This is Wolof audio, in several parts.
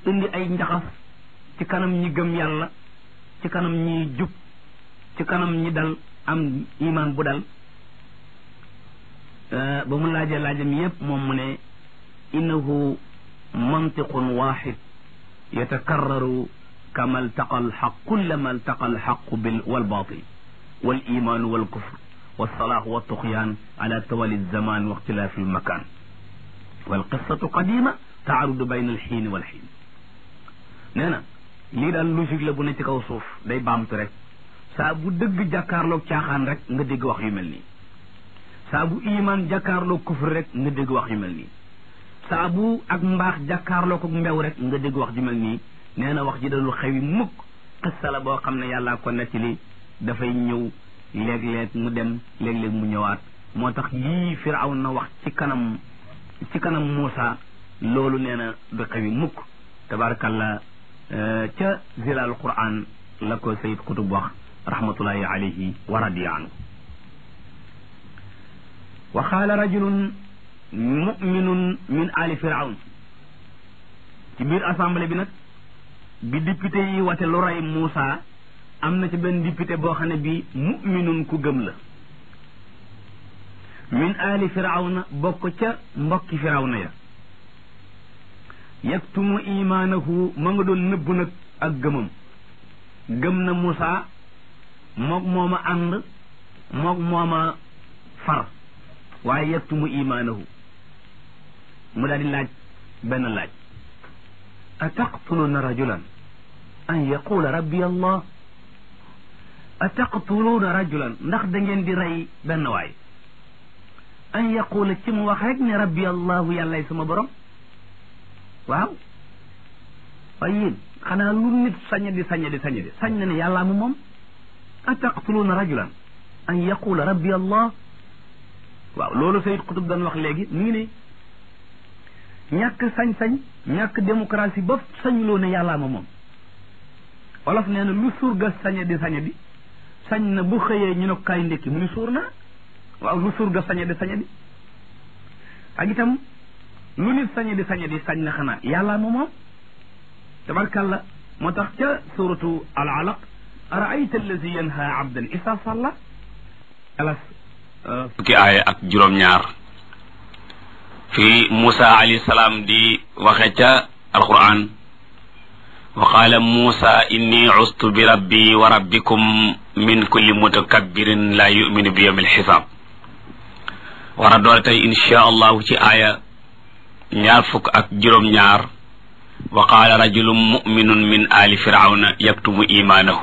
indi ay njaxas ci kanam ñi gëm yàlla ci kanam ñi jub ci kanam ñi dal am iman bu dal ba mu laajee laajam yépp moom mu ne innahu mantiqun waxid yatakarraru kama altaqa alxaq kullama altaqa alxaqu bil walbatil والايمان والكفر والصلاح والطغيان على توالي الزمان واختلاف المكان والقصة قديمة تعرض بين الحين والحين نانا lii daal logique la bu ne ci kaw suuf day baamtu rek saa bu dëgg jàkkaarloog caaxaan rek nga dégg wax yu mel nii saa bu iman jàkkaarloog kufr rek nga dégg wax yu mel nii saa bu ak mbaax jàkkaarloog ak mbew rek nga dégg wax ju mel nii nee na wax ji dalul xewi mukk xissa la boo xam ne yàllaa ko nettali dafay ñëw léeg-léeg mu dem léeg-léeg mu ñëwaat moo tax yii firaw na wax ci kanam ci kanam Muusa loolu nee na du xewi mukk tabarakallah ca zilal quran la ko sayid kutub wax rahmatullahi alayhi wa radiya anhu wa qaala rajulun muminun min ali firawn ci biir assemblée bi nag bi député yi wate lu rey Muusa am na ci benn député boo xam ne bi muminun ku gëm la min ali firawna bokk ca mbokki firawna ya yaktumu imaanahu ma nga doon nëbbu nag ak gëmam gëm na Moussa moog mooma ànd moog mooma far waaye yaktumu imaanahu mu daal di laaj benn laaj ataqtuluuna rajulan an yaqula rabbi allah ataqtuluuna rajulan ndax da ngeen di rey benn waay an yaqula ci mu wax rek ne rabbi allahu yàllay sama borom waaw waaye yéen xanaa lu nit sañ di sañ di sañ di sañ na ne yàllaa mu moom ataqtuluuna rajulan an yaqula rabbi allah waaw loolu sayid kutub doon wax léegi mu ngi ne ñàkk sañ-sañ ñàkk démocratie ba sañuloo ne yàllaa ma moom wolof nee na lu surga sañ di sañ di sañ na bu xëyee ñu ne ko kaay ndékki mu ni suur naa waaw lu surga sañ di sañ di ak itam lu nit sañe di sañe di sañ na xanaa yàlla ma moom tabarkalla moo tax ca suratu al alaq araayta allazi yanha abdan isa salla alas fukki aaya ak juróom-ñaar fi Musa alayhi salaam di waxe ca alquran wa qaala Musa inni ustu bi rabbi wa rabbikum min kulli mutakabbirin la yuminu bi yawmil xisaab war a doole tey insha allahu ci aaya ñaar fukk ak juróom-ñaar wa qaala rajulun muminun min ali firawna yaktumu imaanahu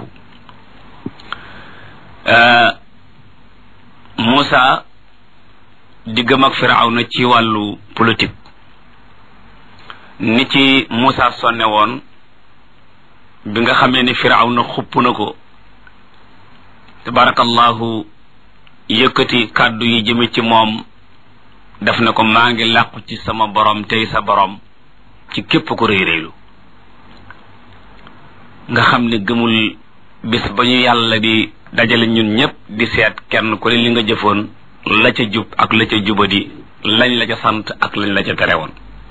Muusa diggam ak firawna ci wàllu politique ni ci Muusa sonne woon bi nga xamee ni firawna xupp na ko tabarakallahu yëkkati kàddu yi jëme ci moom def na ko maa ngi làqu ci sama borom tey sa borom ci képp ko rëy rëylu nga xam ne gëmul bis ba ñu yàlla di dajale ñun ñëpp di seet kenn ku ne li nga jëfoon la ca jub ak la ca jubadi lañ la ca sant ak lañ la ca tere woon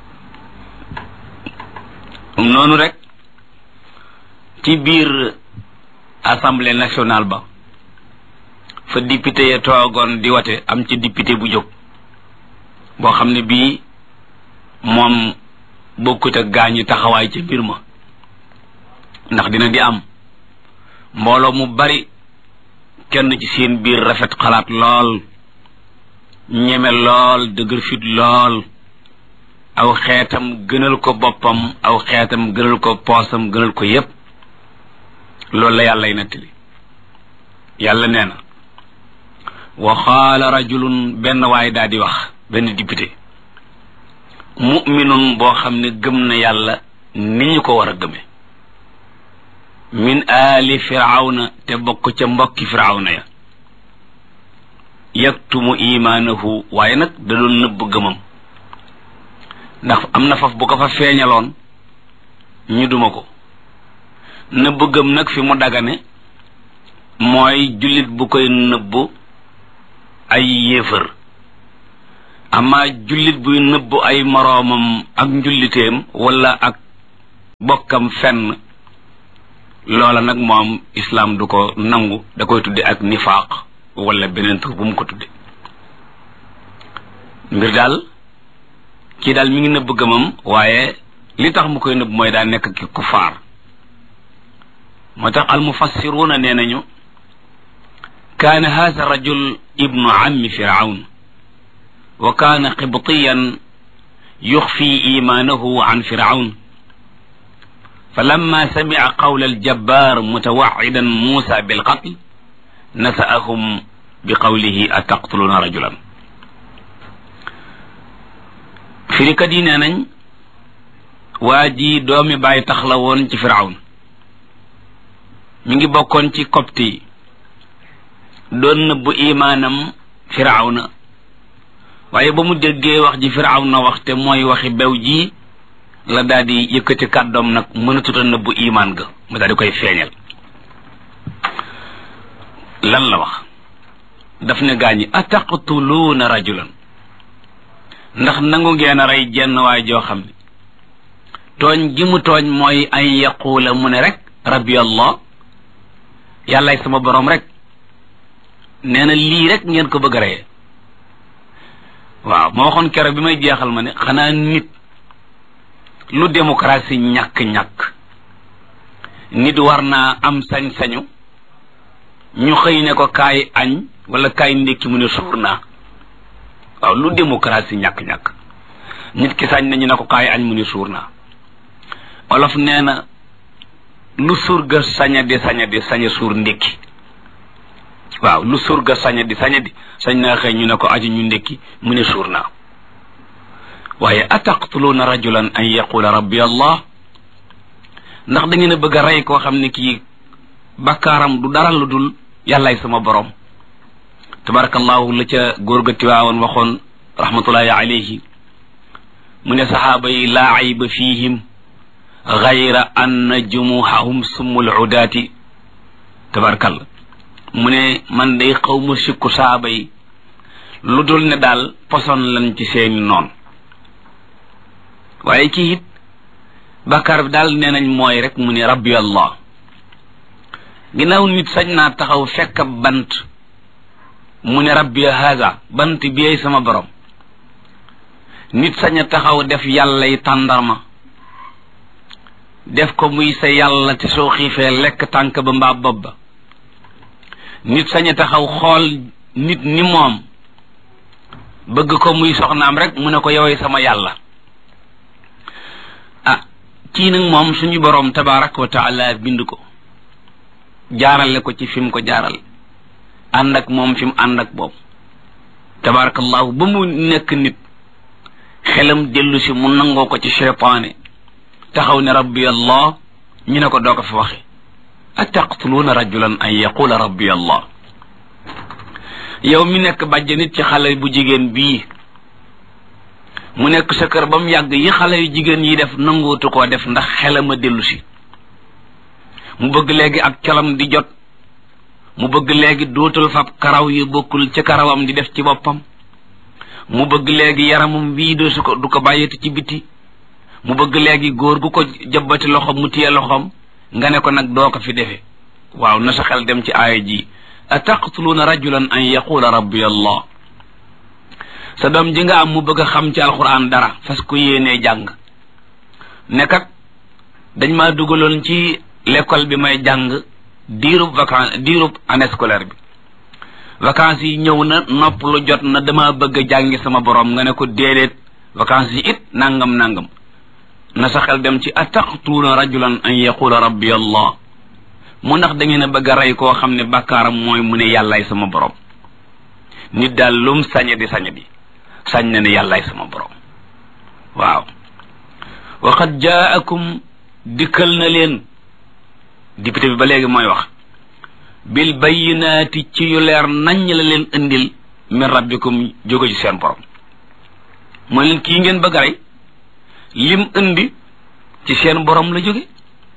noonu rek ci biir assemblée nationale ba fa député ya toogoon di wate am ci député bu jóg boo xam ne bii moom bokkut ak gaañu taxawaay ci mbir ma ndax dina di am mbooloo mu bari kenn ci seen biir rafet xalaat lool ñeme lool dëgër fit lool aw xeetam gënal ko boppam aw xeetam gënal ko poosam gënal ko yépp loolu la yàllay nettali yàlla nee na wa qaala rajulun benn waay daal di wax benn député muminun boo xam ne gëm na yàlla ni ñu ko war a gëme min aali firawna te bokk ca mbokki firawna ya yaktumu imaanahu waaye nag da doon nëbb gëmam ndax am na faf bu ko fa feeñaloon ñu duma ko nëbb gëm nag fi mu dagane mooy jullit bu koy nëbb ay yéefër ama jullit buy nëbb ay moroomam ak njulliteem wala ak bokkam fenn loola nag moom islaam du ko nangu da koy tudde ak nifaaq wala beneen tur bu mu ko tudde mbir daal kii daal mi ngi nëbb gëmam waaye li tax mu koy nëbb mooy daa nekk ki kufaar moo tax almufassiruuna nee nañu kaana haza rajul ibnu ammi firawn wa kaana qibtiyan yuxfi imaanahu an firawn فلما سمع قول الجبار متوعدا موسى بالقتل نسأهم بقوله أتقتلون رجلا firikat yi nee nañ waa ji doomi bàyyi tax la woon ci firawn mi ngi bokkoon ci copte yi doon nëbbu imaanam firawna waaye ba mu déggee wax ji firawna wax te mooy waxi bew ji la daal di yëkkati kàddoom nag mënatuta nëbbu imaan ga mu daal di koy feeñal lan la wax daf ne gaañi ataqtuluuna rajulan ndax nangu ngeen a rey jenn waay joo xam ne tooñ gi mu tooñ mooy an yaquula mu ne rek rabbi allah yàllaay sama borom rek nee na lii rek ngeen ko bëgg a reyee waaw ma waxoon keroog bi may jeexal ma ne xanaa nit lu démocratie ñàkk-ñàkk nit war naa am sañ-sañu ñu xëy ne ko kaay añ wala kaay ndékki mu ne suur naa waaw lu démocratie ñàkk-ñàkk nit ki sañ nañu ne ko kaay añ mu ne suur naa olof nee na lu surga saña di saña di saña suur ndékki waaw lu surga saña di saña di sañ naa xëy ñu ne ko aji ñu ndékki mu ne suur naa waaye ataqtuluuna rajulan an yaqula rabbi allah ndax da ngeen a bëgg a rey koo xam ne kii bakkaaram du dara lu dul yàllaay sama borom tabarakallahu la ca góor ga tiwaawoon waxoon rahmatullahi alayhi mu ne saxaaba yi laa ayba fihim gayra anna jumuhahum summul udaati tabarakallah mu ne man day xaw ma sikku saxaaba yi lu dul ne daal poson lan ci seeni noon waaye kii it bàkkaar bi daal nee nañ mooy rek mu ne rabbi allah ginnaaw nit sañ naa taxaw fekk bant mu ne rabbi haza bant bi sama borom nit sañ a taxaw def yàllay tàndarma def ko muy sa yàlla te soo xiifee lekk tànk ba mbaa bopp ba nit sañ a taxaw xool nit ni moom bëgg ko muy soxnaam rek mu ne ko yowee sama yàlla ah kii nag moom suñu boroom tabaraka wa taala bind ko jaarale ko ci fi mu ko jaaral ànd ak moom fi mu ànd ak boobu tabarakallahu ba mu nekk nit xelam dellu si mu nangoo ko ci cheytaane taxaw ne rabbi allah ñu ne ko doo ko fi waxe ataqtuluuna rajulan an yaqula rabbi allah yow mi nekk bàjj nit ci xale bu jigéen bii mu nekk sa kër ba mu yàgg yi xale yu jigéen yi def nangootu koo def ndax xelam a dellu si mu bëgg léegi ak colam di jot mu bëgg léegi dootul fab karaw yu bokkul ci karawam di def ci boppam mu bëgg léegi yaramam wii doo su ko du ko bàyyeti ci biti mu bëgg léegi góor gu ko jabbati loxom mu téye loxom nga ne ko nag doo ko fi defe waaw na sa xel dem ci aaya ji ataqtuluuna rajulan an yaqula rabbi allah sa doom ji nga am mu bëgg a xam ci alquran dara fas ko yéenee jàng ne kat dañ maa dugaloon ci l'école bi may jàng diirub vacance diirub année scolaire bi vacances yi ñëw na nopp lu jot na dama bëgg a jàngi sama borom nga ne ko déedéet vacances yi it nangam nangam na sa xel dem ci ataqtuuna rajulan an yaqula rabbi allah mu ndax da ngeen a bëgg a rey koo xam ne bàkkaaram mooy mu ne yàllaay sama borom nit daal lum sañe di sañe di sañ na ne yàllaay sama borom waaw waqad jaakum dikkal na leen député bi ba léegi mooy wax bil bayyinaati ci yu leer naññ la leen indil min rabbikum jóge ci seen borom mooy leen kii ngeen bëgg a rey lim indi ci seen borom la jóge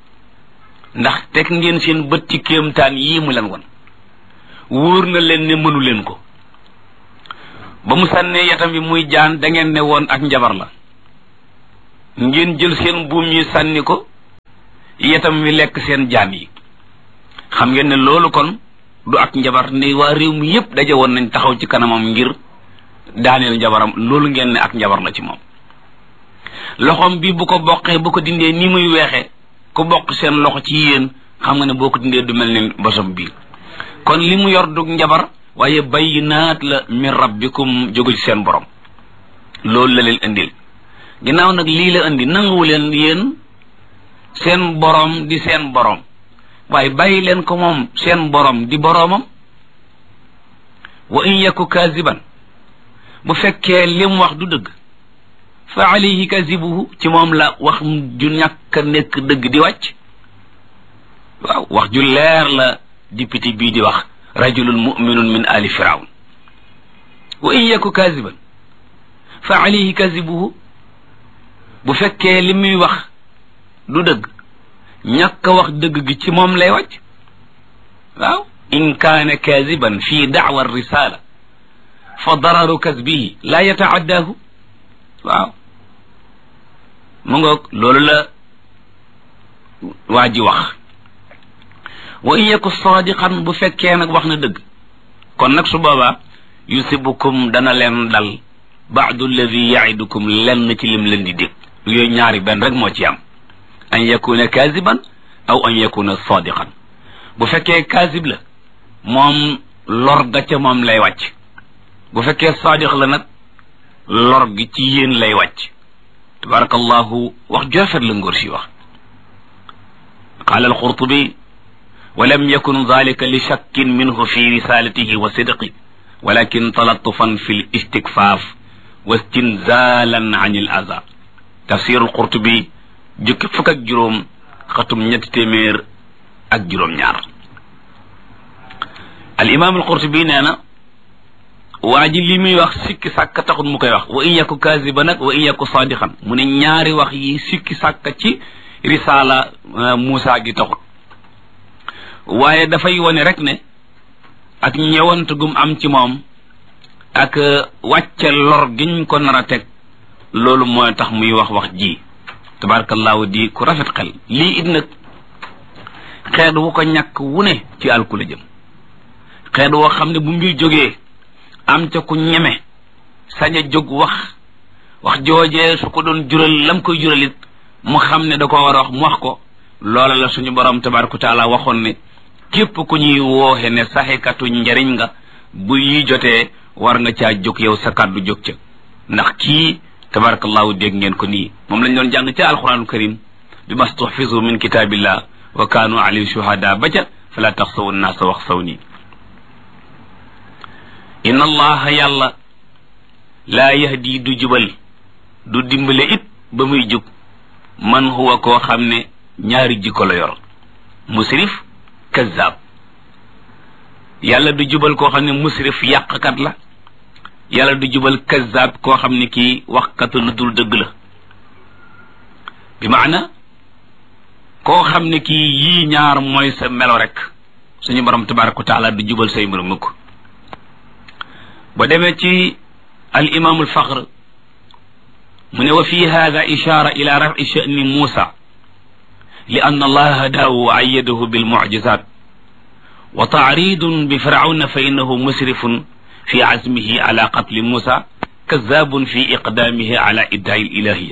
ndax teg ngeen seen bët ci kéemtaan yii mu leen won wóor na leen ne mënu leen ko ba mu sànnee yatam bi muy jaan da ngeen ne woon ak njabar la ngeen jël seen buum yi sànni ko yetam wi lekk seen jaan yi xam ngeen ne loolu kon du ak njabar ni waa réew mi yépp daje woon nañ taxaw ci kanamam ngir daaneel njabaram loolu ngeen ne ak njabar la ci moom loxoom bi bu ko boqee bu ko dindee ni muy weexe ku bokk seen loxo ci yéen xam nga ne boo ko dindee du mel ni bosom bii kon li mu yor du njabar waaye bayyinaat la min rabbikum jóge ci seen borom loolu la leen indil ginnaaw nag lii la indi nanguwu leen yéen seen borom di seen borom waaye bàyyi leen ko moom seen borom di boroomam wa in yaku kaziban bu fekkee lim wax du dëgg fa alayhi kazibuhu ci moom la wax ju ñàkk a nekk dëgg di wàcc waaw wax ju leer la député bii di wax rajulun muminun min ali firawn wa in yaku kaziban fa alayhi kazibuhu bu fekkee li muy wax du dëgg ñàkk a wax dëgg gi ci moom lay wàcc waaw in kaana kaziban fi daawa risala fa dararu kasbihi la yataaddaahu waaw mu ngoog loolu la waa ji wax wa in yaku sadiqan bu fekkee nag wax na dëgg kon nag su boobaa yusibukum dana leen dal baadu alladi yaidukum lenn ci lim leen di dégg yooyu ñaari benn rek moo ci am an yakuna kaziban aw an yakuna sadiqan bu fekkee kazib la moom lor ga ca moom lay wàcc bu fekkee sadiq la nag lor gi ci yéen lay wàcc tabarakallahu wax joofet la ngóor si wax qaala alqurtubi ولم يكن ذلك لشك منه في رسالته وصدقه ولكن تلطفا في الاستكفاف واستنزالا عن الأذى تفسير القرطبي jukki fukk ak juróom xatum ñetti téeméer ak juróom ñaar al imam al qurtubi nee na waa ji li muy wax sikki sàkk taxut mu koy wax wa in yaku kaziba nag wa in yaku sadiqan mu ne ñaari wax yi sikki sàkk ci risala Muusa gi taxut waaye dafay wone rek ne ak ñëwant gum am ci moom ak wàcce lor giñ ko nar a teg loolu mooy tax muy wax wax ji tabarakallahu di ku rafet xel lii it nag xeet wu ko ñàkk wu ne ci alku la jëm xeet woo xam ne bu mbir jógee am ca ku ñeme sañ a jóg wax wax joojee su ko doon jural lam koy juralit mu xam ne da ko war a wax mu wax ko loola la suñu borom tabaraka taala waxoon ne képp ku ñuy wooxe ne saxekatu njariñ nga bu yi jotee war nga caa jóg yow sa kàddu jóg ca ndax kii tabarakallahu dégg ngeen ko nii moom lañ doon jàng ca alquranul karim bi mastuhfizu min kitabillah wa kaanu alayhi shuhada ba ca fala taxsawu nnaasa wax saw nii inna allaha yàlla laa yahdi du jubal du dimbale it ba muy jub man huwa koo xam ne ñaari jikko la yor musrif kazzab yàlla du jubal koo xam ne musrif yàqkat la yàlla du jubal kazzab koo xam ne kii waxkatu lu dul dëgg la bi maana koo xam ne kii yii ñaar mooy sa melo rek suñu borom tabaraka wa taala du jubal say mbir mukk ba demee ci al imam al faxr mu ne wa fi hada ishara ila rafi sha'ni musa li anna allaha hadahu wa ayyadahu bil mu'jizat wa ta'ridun bi fir'auna fa innahu musrifun في عزمه على قتل موسى كذاب في إقدامه على إدعاء الإلهية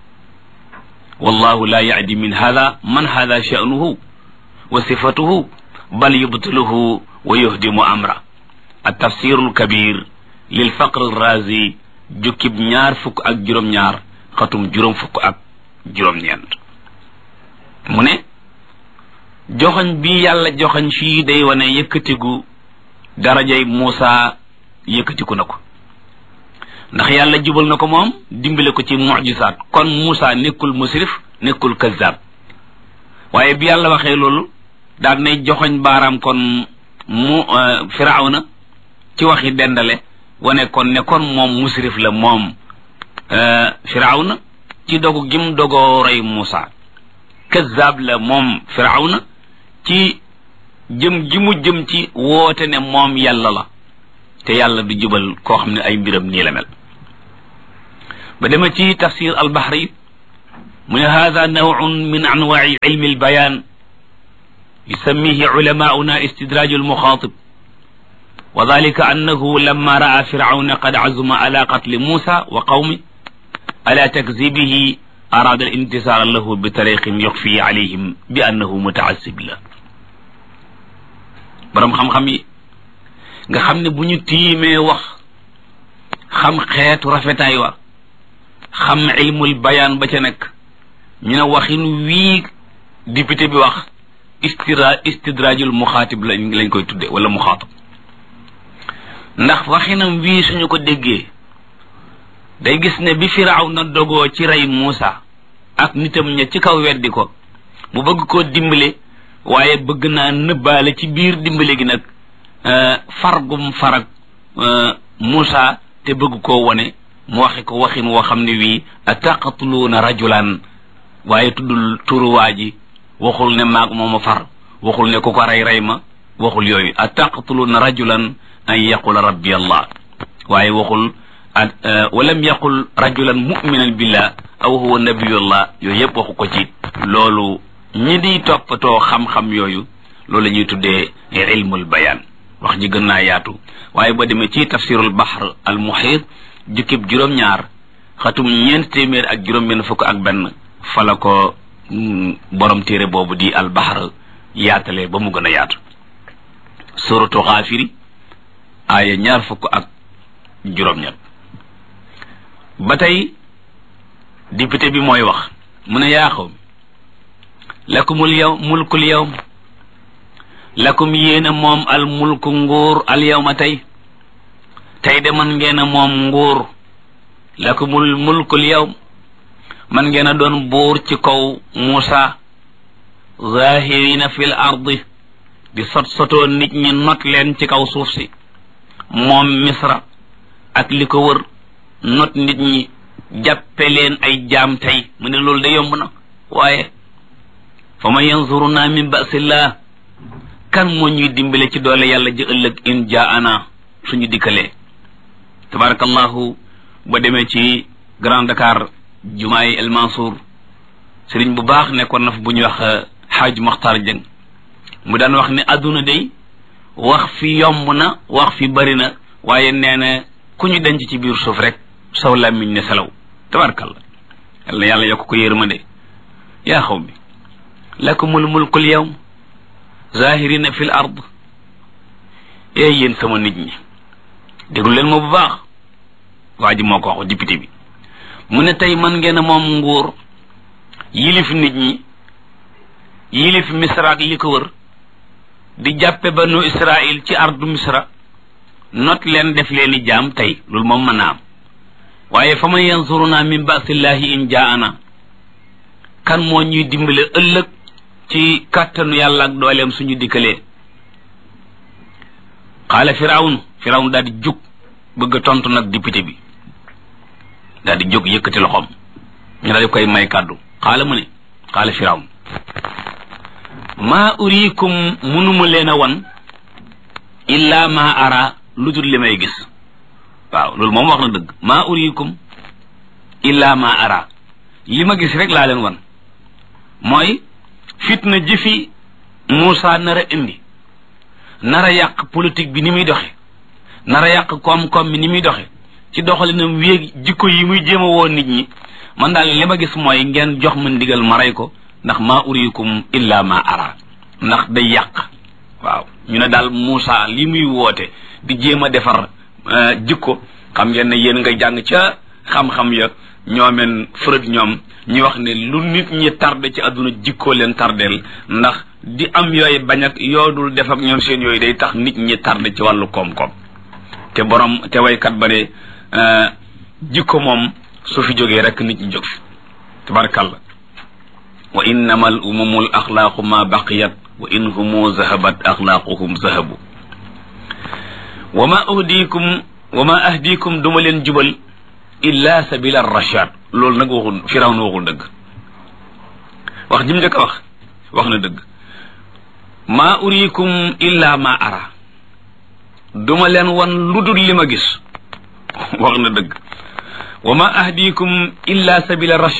والله لا يعدي من هذا من هذا شأنه وصفته بل يبطله ويهدم أمره التفسير الكبير للفقر الرازي جكب نيار فك أك جرم نيار ختم جرم فك أك جرم نيار من joxoñ bi yàlla joxoñ fii day wane yëkkatigu darajay Muusa yëkkatiku na ko ndax yàlla jubal na ko moom dimbale ko ci mujisaat kon Muusa nekkul musrif nekkul kazzab waaye bi yàlla waxee loolu daal nay joxoñ baaraam kon mu firawna ci waxi dendale wane kon ne kon moom musrif la moom firawna ci dogu gim dogoo rey Muusa kazzab la moom firawna ci jëm ji mu jëm ci woote ne moom yàlla la te yàlla du jubal koo xam ne ay mbiram nii la mel ba dema ci tafsir albahri mu ne hada nawun min anwaai ilmi albayan yusammihi ulamauna istidraju almuxaatib wa dalika annahu lamma raa firawna qad azuma ala qatli musa wa qawmi ala takzibihi arada al intisara lahu bi tariqin yuxfi alayhim bi annahu mutaasib la borom xam-xam yi nga xam ne bu ñu tiimee wax xam xeetu rafetaay wa xam ilmul bayaan ba ca nekk ñu ne waxin wii député bi wax istira istidrajul muxaatib lañ lañ koy tudde wala muxaatab ndax waxinam wii suñu ko déggee day gis ne bi firaaw na dogoo ci rey Muusa ak nitam ña ci kaw weddi ko mu bëgg koo dimbale waaye bëgg naa nëbbaale ci biir dimbale gi nag fargum farag Muusa te bëgg koo wone mu waxe ko waxin woo xam ne wii ataqatuluuna rajulan waaye tuddul turuwaa ji waxul ne maag mooma far waxul ne ku ko rey rey ma waxul yooyu ataqatuluuna rajulan an yaqula rabbi allah waaye waxul walam yaqul rajulan muminan billah aw huwa nabiyullah yooyu yëpp waxu ko ci loolu ñi di toppatoo xam-xam yooyu loolu la ñuy tuddee ilmul bayaan wax ji gën naa yaatu waaye ba demee ci tafsirul bahr al muhit jukkib juróom-ñaar xatum ñeent téeméer ak juróom-benn fukk ak benn fala ko borom téere boobu di al bahr yaatalee ba mu gën a yaatu suratu xaafiri aaya ñaar fukk ak juróom-ñett ba tey député bi mooy wax mu ne yaa xaw lakumul yow mulkul yawm lakum yéena moom al mulku nguur al yawma tey tey de man ngeen a moom nguur lakumul mulkul yawm man ngeen a doon buur ci kaw Muusa zahirina fil ardi di sot sotoo nit ñi not leen ci kaw suuf si moom misra ak li ko wër not nit ñi jàppe leen ay jaam tey mu ne loolu de yomb na waaye fa man yanzuruna min basillah kan moo ñuy dimbale ci doole yàlla ji ëllëg in jaana suñu dikkalee tabarakallahu ba demee ci Grand Dakar jumaay El Mansour sëriñ bu baax nekkoon na fa bu ñuy wax xaaj Maxtar Jëng mu daan wax ne adduna day wax fi yomb na wax fi bari na waaye nee na ku ñu denc ci biir suuf rek saw làmmiñ ne selaw tabarakallah yàlla yàlla yokk ko yërmande yaa xaw mi lakumul mulkul yawm zahirina fil ard ee yéen sama nit ñi déglu leen ma bu baax waa ji moo ko wax député bi mu ne tey man ngeen a moom nguur yilif nit ñi yilif misra ak li ko wër di jàppe banu israil ci ardu misra not leen def leen i jaam tey loolu moom mën naa am waaye fa man yansuruna min basillahi in jaana kan moo ñuy dimbale ëllëg ci kàttanu yàlla ak dooleem suñu dikkalee xaala firawn firawn daal di jóg bëgg a tontu nag député bi daal di jóg yëkkati loxoom ñu daal di koy may kàddu xaala mu ne xaala firawn maa uriikum munuma leen a wan illa ma ara lu dul li may gis waaw loolu moom wax na dëgg maa uriikum illa ma ara li ma gis rek laa leen wan mooy fitna jëfi Muusa nar a indi nar a yàq politique bi ni muy doxe nar a yàq koom-koom bi ni muy doxe ci doxalinam wéeg jikko yi muy jéem a woo nit ñi man daal li ma gis mooy ngeen jox ma ndigal ma rey ko ndax maa uriikum illa ma ara ndax day yàq waaw ñu ne daal Muusa li muy woote di jéem a defar jikko xam ngeen ne yéen nga jàng ca xam-xam ya ñoomeen Freud ñoom ñu wax ne lu nit ñi tardé ci àdduna jikkoo leen tardeel ndax di am yooyu bañ ak yoodul def ak ñoom seen yooyu day tax nit ñi tardé ci wàllu koom-koom te borom te waykat ba ne jikko moom su fi jógee rek nit ñi jóg fi tabarakallah wa innama al umumu al axlaaqu ma baqiyat wa in humu zahabat axlaaquhum zahabu wa ma ahdikum wa ma ahdikum duma leen jubal illa sabila rashad loolu nag waxul firaw na waxul dëgg wax jim njëkk a wax wax na dëgg maa uriikum illa ma ara duma leen wan lu dul li ma gis wax na dëgg wa ma ahdikum illa sabila rashad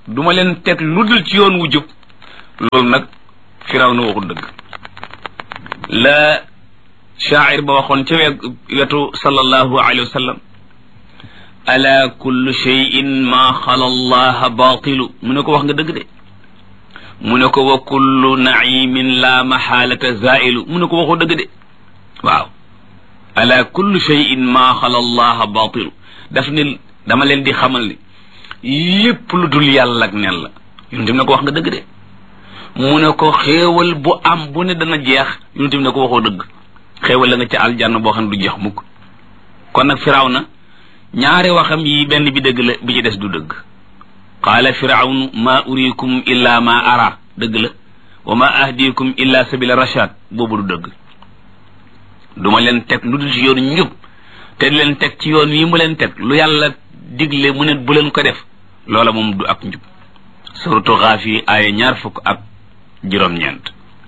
du ma leen teg lu dul ci yoon wu jub loolu nag firaw na waxul dëgg la shaacir ba waxoon ca wetu sallallahu alayhi wa sallam ala kullu cheyin maa xala allaha baatilu mu ne ko wax nga dëgg de mu ne ko wa kullu naimin la maxaalata zailu mu ne ko waxoo dëgg de waaw ala kullu cheyin maa xala allaha baatilu daf ni dama leen di xamal ni lépp lu dul yàlla ak nen la yonent bi ne ko wax nga dëgg de mu ne ko xéewal bu am bu ne dana jeex yonent bi ne ko waxoo dëgg xéewal la nga ci aljanna boo xam ne du jeex mukk kon nag firaw na ñaari waxam yi benn bi dëgg la bi ci des du dëgg qaala firawnu ma urikum illa ma ara dëgg la wa ma ahdikum illa sabila rashad boobu du dëgg duma leen teg lu dul ci yoon njub te di leen teg ci yoon wi mu leen teg lu yàlla digle mu ne bu leen ko def loola moom du ak njub suratu xaafi aaya ñaar fukk ak juróom-ñeent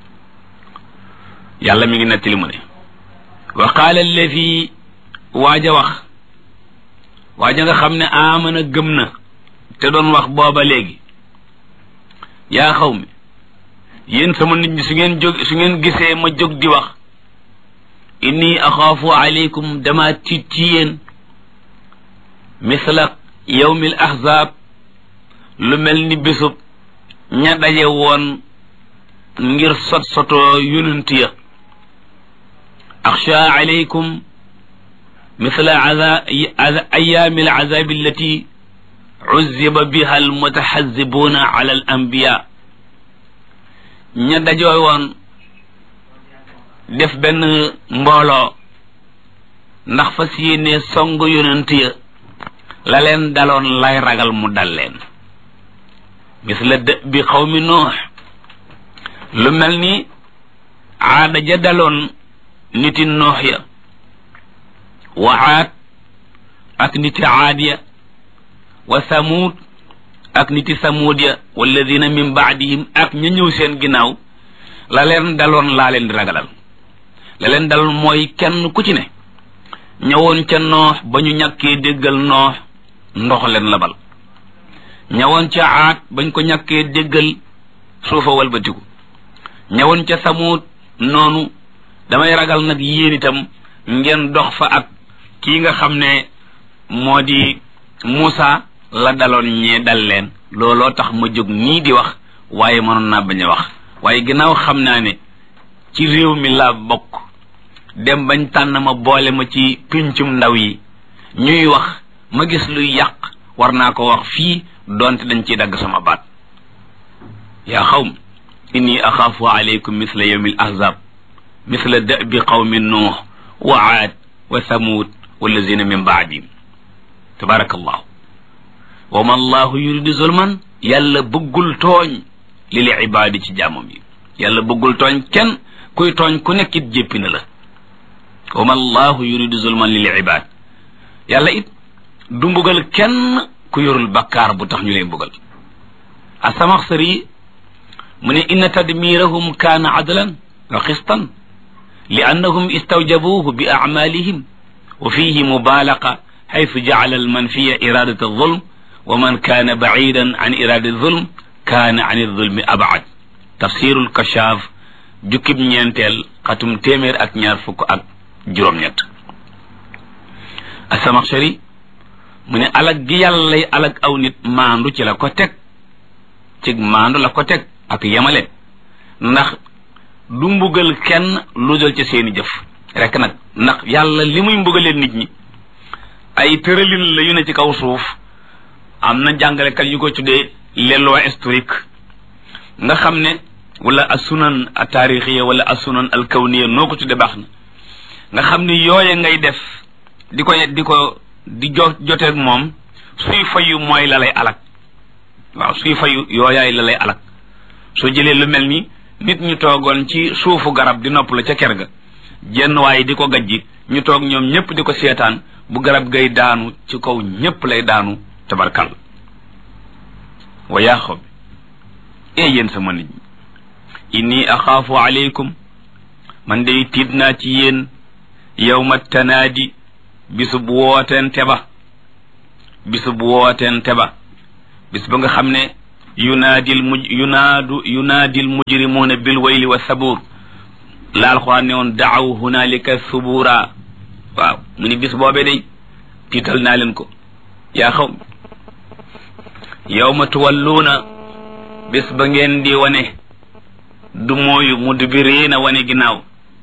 yàlla mi ngi nettali mu ne wa qaala allazi waaja wax waaja nga xam ne amana gëm na te doon wax booba léegi yaa xaw mi yéen sama nit ñi su ngeen jóg su ngeen gisee ma jóg di wax inni axaafu aleykum dama tiit ci yéen misla yawmil ahzab lu mel ni bésub ña daje woon ngir sot sotoo yonent ya axsha aleykum misla ayaami alazabi allati uzziba biha almutaxazibuna ala al anbiya ña dajoo woon def benn mbooloo ndax fas yéene song yonent ya la leen daloon lay ragal mu dal leen misla dë bi xawmi noox lu mel ni aada ja daloon niti noox ya wa aad ak niti aad ya wa samuud ak niti samuud ya walladina min baadihim ak ña ñëw seen ginnaaw la leen daloon laa leen di ragalal la leen daloon mooy kenn ku ci ne ñëwoon ca noox ba ñu ñàkkee déggal noox ndox leen labal ñëwoon ca aat bañ ko ñàkkee déggal suufa walbatiku ñëwoon ca samuut noonu damay ragal nag yéen itam ngeen dox fa ak kii nga xam ne moo di Muusa la daloon ñee dal leen looloo tax ma jóg nii di wax waaye mënoon naa bañ a wax waaye ginnaaw xam naa ne ci réew mi laa bokk dem bañ tànn ma boole ma ci pincum ndaw yi ñuy wax ma gis luy yàq war naa ko wax fii doonte dañ ciy dagg sama baat yaa xawm inni axaafu alaykum misla yawmi al ahzab misla dabi qawmi nuux wa aad wa thamud wallazina min baadihim tabarakallahu wa ma allahu yuridu zulman yàlla bëggul tooñ lil ibaadi ci jaamam yi yàlla bëggul tooñ kenn kuy tooñ ku nekkit jéppi na la wa ma allahu yuridu zulman lil ibaad yàlla it du mbugal kenn ku yorul bakkaar bu tax ñu lay mbugal asamaxsari mu ne inna tadmirahum kaana adlan wa xistan li annahum istawjabuhu bi acmalihim wa fihi mubalaqa xaytu jacala almanfiya iradat alzulm wa man kaana bacidan an irada alzulm kaana an alzulmi abcad tafsiru lkashaaf jukkib ñeenteel xatum téeméer ak ñaar fukk ak juróom-ñett asamaxsari mu ne alag gi yàlla lay alag aw nit maandu ci la ko teg ci maandu la ko teg ak yemale ndax du mbugal kenn lu dul ci seeni jëf rek nag ndax yàlla li muy mbugalee nit ñi ay tëralin la yu ne ci kaw suuf am na jàngalekat yu ko tuddee les lois historiques nga xam ne wala asunan a taarixiya wala asunan al kawniya noo ko tuddee baax na nga xam ne yooye ngay def di ko di ko di jo joteeg moom suy fayu mooy la lay alak waaw suy fayu yooyaay la lay alak soo jëlee lu mel ni nit ñu toogoon ci suufu garab di nopp la ca ker ga jenn waaye di ko gajji ñu toog ñoom ñëpp di ko seetaan bu garab gay daanu ci kaw ñëpp lay daanu tabarkal wa yaa xaw bi ee yéen sama nit ñi inni axaafu aleykum man day tiit naa ci yéen yawma tanaadi bisub wooteen teba bisub wooteen teba bis ba nga xam ne yunaadil muj yunaadu yunaadil mujrimuuna bil wayli wa sabuur la alxuraan ne woon daaw hunaalika subuura waaw mu ni bis boobee day tiital naa leen ko yaa xaw yawma tuwalluuna bis ba ngeen di wane du mooyu mudbiriina wane ginnaaw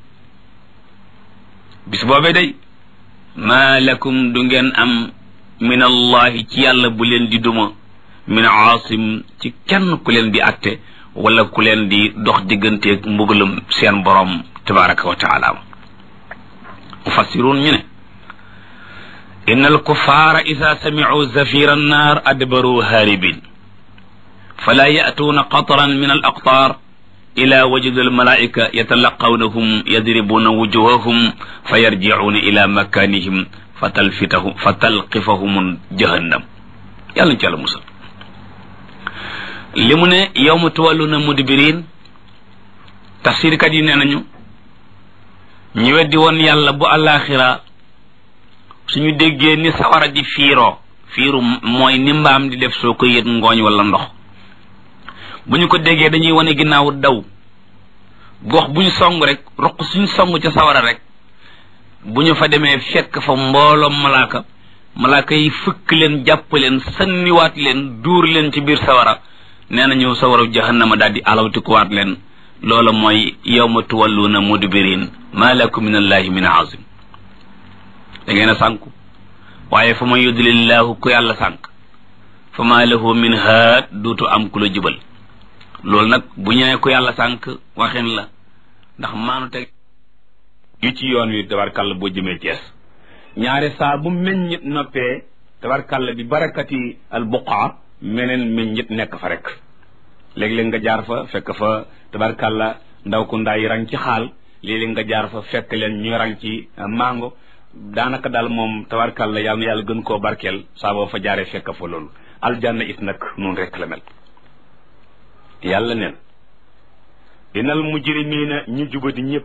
bis boobee day maa lakum du ngeen am min allahi ci yàlla bu leen di duma min aasim ci kenn ku leen di atte wala ku leen di dox digganteeg mbugalum seen borom tabaraka wa taala mufassiruun ñu ne inna alkuffara ida samicuu zafira annar adbaru haaribin fala ya'tuuna qatran min alaqtaar ila wajid almalaika yatalaqawnahum yadribuna wujuhahum fa yarjicuuna ila makanihim fa talfitahum fa talqifahum jahannam yàlla ci yàlla musal li mu ne yawma tuwalluna mudbirin tafsirkat yi nee nañu ñu weddi woon yàlla bu àllaaxira suñu déggee ni sawara di fiiroo fiiru mooy ni mbaam di def soo ko yët ngooñ wala ndox bu ñu ko déggee dañuy wane ginnaaw daw gox bu ñu song rek roq suñu song ca sawara rek bu ñu fa demee fekk fa mbooloom malaaka malaaka yi fëkk leen jàpp leen sanniwaat leen duur leen ci biir sawara nee nañu sawara jahannama daal di alawtikuwaat leen loola mooy yawma tuwalluuna mudbirin ma lakum min allahi min azim da ngeen a sànku waaye fa man yudlillahu ku yàlla sànk fa ma lahu min haad duutu am ku la jubal loolu nag bu ñëwee ku yàlla sànk waxin la ndax maanu teg yu ci yoon wi tabarkàlla boo jëmee Cees ñaare saa bu meññit noppee tabarkàlla bi barakati al buqaa meneen meññit nekk fa rek léeg-léeg nga jaar fa fekk fa tabarkàlla ndaw ku ndaa yi rang ci xaal léeg-léeg nga jaar fa fekk leen ñuy rang ci mango daanaka daal moom tabarkàlla yàlla na yàlla gën koo barkeel saa boo fa jaaree fekk fa loolu aljanna it nag noonu rek la mel yàlla neen inal mujrimina ñu jubadi ñëpp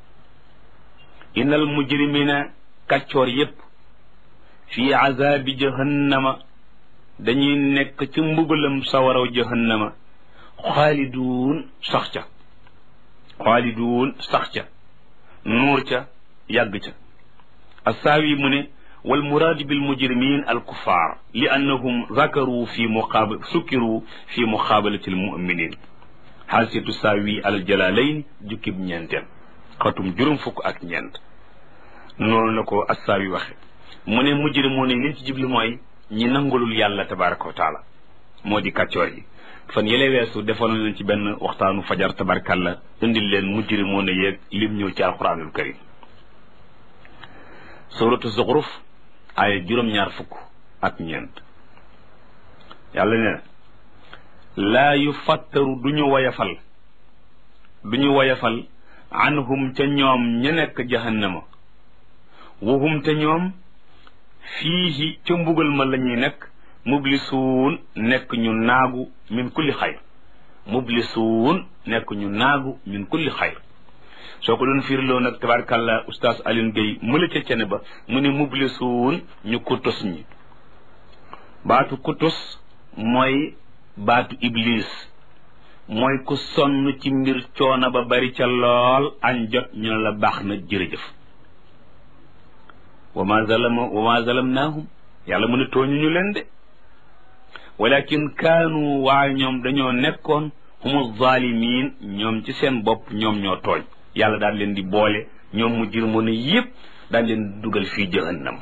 inal mujrimina kàccoor yépp fii azabi jahannama dañuy nekk ci mbugalam sawaraw jahannama xaaliduun sax ca xaaliduun sax ca nuur ca yàgg ca assaawi mu ne wal muraadu bil mujrimin al kuffar li annahum zakaru fi muqaabal sukkiru fi muqaabalati al muminin xaasiyatu saawi al jalalayn jukkib ñeenteel xatum juróom fukk ak ñeent noonu la ko assaawi waxe mu ne mujrimoon yi liñ ci jubli mooy ñi nangulul yàlla tabaraka wa taala moo di kàccoor yi fan yële weesu defoon nañ ci benn waxtaanu fajar tabarkalla indil leen mujrimoon yeeg lim ñëw ci alquranul karim suratu zuxruf ay juróom-ñaar fukk ak ñeent yàlla nee na laa yu fattaru du ñu woyafal du ñu woyafal anhum ca ñoom ña nekk jahannama wahum te ñoom fiihi ca mbugal ma la ñuy nekk mublisuun nekk ñu naagu min kulli xayr mublisuun nekk ñu naagu min kulli xayr soo ko doon firiloo nag tabarkàlla oustaz Alioune Gueye mëla ca cene ba mu ne mublisuun ñu kutus ñi baatu kutus mooy baatu iblis mooy ku sonn ci mbir coono ba bari ca lool añ jot ñu ne la baax na jërëjëf wa ma zalama wa ma zalamnaahum yàlla mu ne tooñu ñu leen de walakin kaanu waaye ñoom dañoo nekkoon humu zalimin ñoom ci seen bopp ñoom ñoo tooñ yàlla daal leen di boole ñoom mu jirmoon yépp daal leen dugal fii jahannam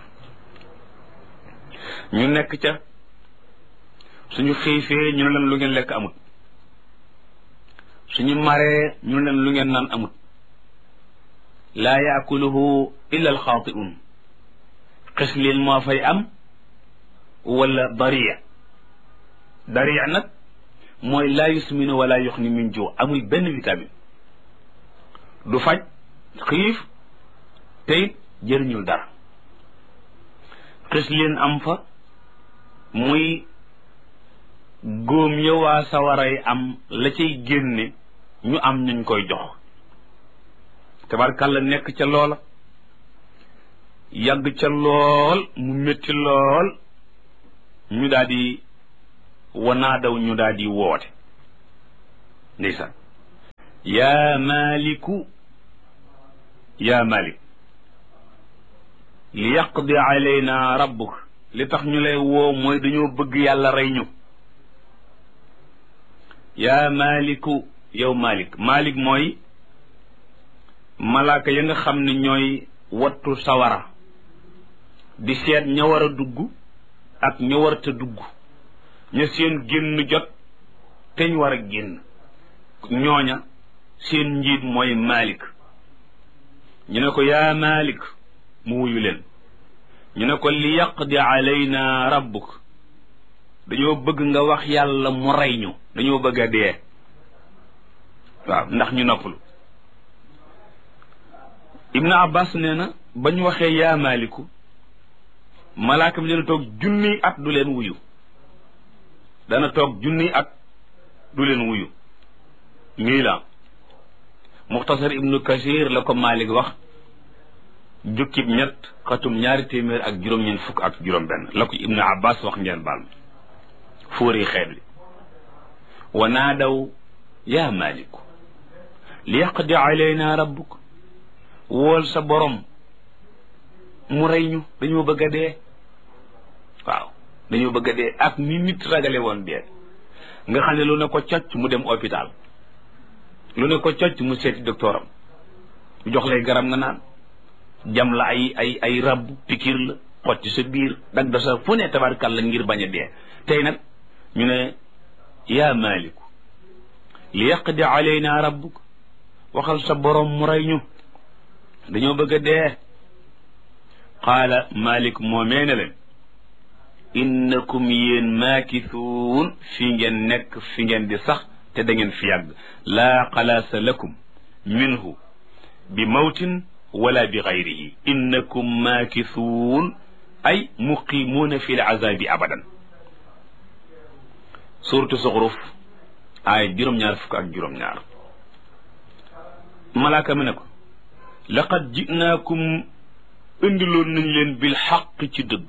ñu nekk ca suñu xiifee ñu ne leen lu ngeen lekk amut suñu maree ñu ne leen lu ngeen naan amut laa yaakuluhu illa alxaatiun xis leen moo fay am wala dariya dariya nag mooy laa yusminu wala yuxni min joo amul benn vitamine du faj xiif te it jëriñul dara xis leen am fa muy góom ya waa sawaray am la cay génne ñu am ñuñ koy jox tabarkàlla nekk ca loola yàgg ca lool mu métti lool ñu daal di wanaa daw ñu daal di woote ndeysaan yaa maliku yaa malik li yaqdi alayna rabbuk li tax ñu lay woo mooy dañoo bëgg yàlla rey ñu yaa maliku yow malik malik mooy malaaka ya nga xam ne ñooy wattu sawara di seet ña war a dugg ak ña warta dugg ña seen génn jot teñ war a génn ñooña seen njiit mooy malik ñu ne ko yaa malik mu wuyu leen ñu ne ko li yaqdi alayna rabbuk dañoo bëgg nga wax yàlla mu rey ñu dañoo bëgg a dee waaw ndax ñu noppalu ibnu abbas nee na ba ñu waxee yaa maliku malaaka bi dana toog junniy at du leen wuyu dana toog junniy at du leen wuyu mii la muxtasar ibnu kasir la ko malik wax jukkib ñett xatum ñaari téeméer ak juróom-ñeent fukk ak juróom benn la ko ibnu abbas wax ngeen baal ma fóori xeet li wa naadaw yaa maliku li yaqdi alayna rabbuk wool sa borom mu rey ñu dañoo bëgg a dee waaw dañoo bëgg a dee ak ni nit ragale woon dee nga xam ne lu ne ko cocc mu dem hôpital lu ne ko cocc mu seeti docteur am jox lay garab nga naan jam la ay ay ay rab pikir la xotti sa biir dag da sa fu ne tabarkal la ngir bañ a dee tey nag ñu ne yaa maliku li yaqdi alayna rabbuk waxal sa borom mu rey ñu dañoo bëgg a dee qaala malik moomee ne leen innakum yéen maakisuun fi ngeen nekk fi ngeen di sax te da ngeen fi yàgg laa xalaasa lakum minhu bi mawtin wala bi gayrihi innakum maakisuun ay muqimuuna fi lazabi abadan suratu suxruf ay juróom-ñaar fukk ak juróom-ñaar malaaka mi ne ko laqad jinaakum indiloon nañ leen bil xaq ci dëgg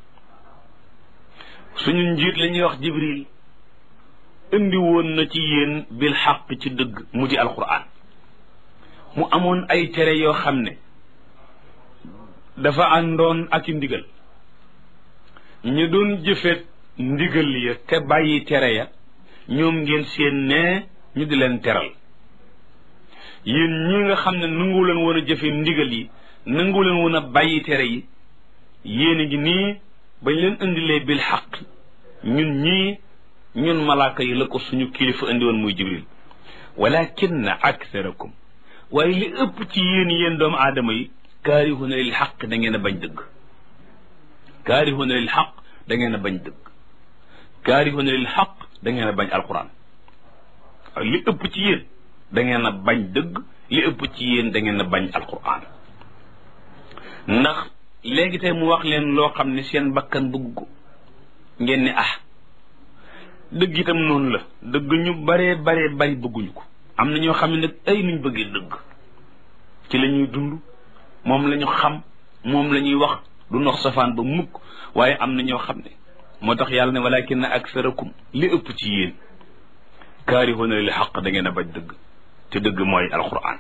suñu njiit la ñuy wax jibril indi woon na ci yéen bil xaq ci dëgg mu di alquran mu amoon ay tere yoo xam ne dafa àndoon ak i ndigal ñu doon jëfeet ndigal ya te bàyyi tere ya ñoom ngeen seen ne ñu di leen teral yéen ñi nga xam ne nangu leen woon a jëfe ndigal yi nangu leen woon a bàyyi tere yi yéen a ngi nii bañ leen indilee bil xaq ñun ñii ñun malaaka yi la ko suñu kilifa indi woon muy jibril walakinna aktharakum waaye li ëpp ci yéen yéen doomu aadama yi kaarihuna lil xaq da ngeen a bañ dëgg kaarihuna lil xaq da ngeen a bañ dëgg kaarihuna lil xaq da ngeen a bañ alquran waaye li ëpp ci yéen da ngeen a bañ dëgg li ëpp ci yéen da ngeen a bañ alquran ndax léegi tey mu wax leen loo xam ne seen bakkan bëgg ko ngeen ne ah dëgg itam noonu la dëgg ñu baree baree bari bëgguñu ko am na ñoo xam ne nag ay nuñ bëggee dëgg ci la ñuy dund moom la ñu xam moom la ñuy wax du nox safaan ba mukk waaye am na ñoo xam ne moo tax yàlla ne walakin aksarakum li ëpp ci yéen kaarihuna lil xaq da ngeen a bañ dëgg te dëgg mooy alquran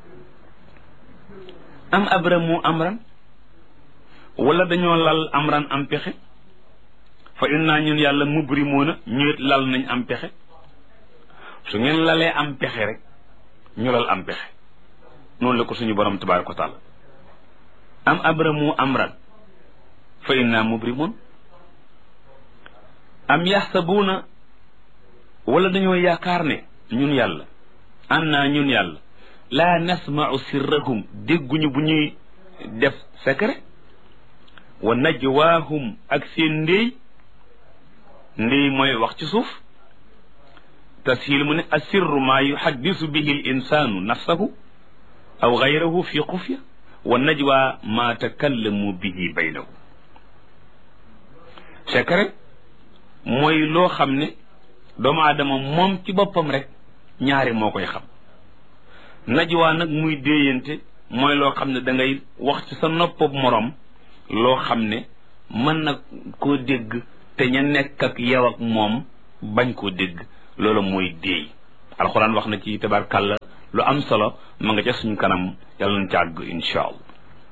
am abramu amran wala dañoo lal amran am pexe fa inna ñun yàlla mubrimoona ñuit lal nañ am pexe su ngeen lalee am pexe rek ñu lal am pexe noonu la ko suñu borom tabaraka wa taala am abramu amran fa inna mubrimoon am yaxsabuuna wala dañoo yaakaar ne ñun yàlla anna ñun yàlla laa nasmau sirrahum dégguñu bu ñuy def secret wa najwaahum ak seen ndéy ndéy mooy wax ci suuf tashiil mu ne asirru maa yuhaddisu bihi l insaanu nafsahu aw gayrahu fi xufya wa najwa maa takallamu bihi baynahu secret mooy loo xam ne doomu aadama moom ci boppam rek ñaari moo koy xam najwa nag muy déeyante mooy loo xam ne da ngay wax ci sa noppab moroom loo xam ne mën na koo dégg te ña nekk ak yow ak moom bañ koo dégg loolu mooy déey alxuraan wax na ci tabarkàlla lu am solo ma nga ca suñu kanam yàlla nañ ci àgg insha allah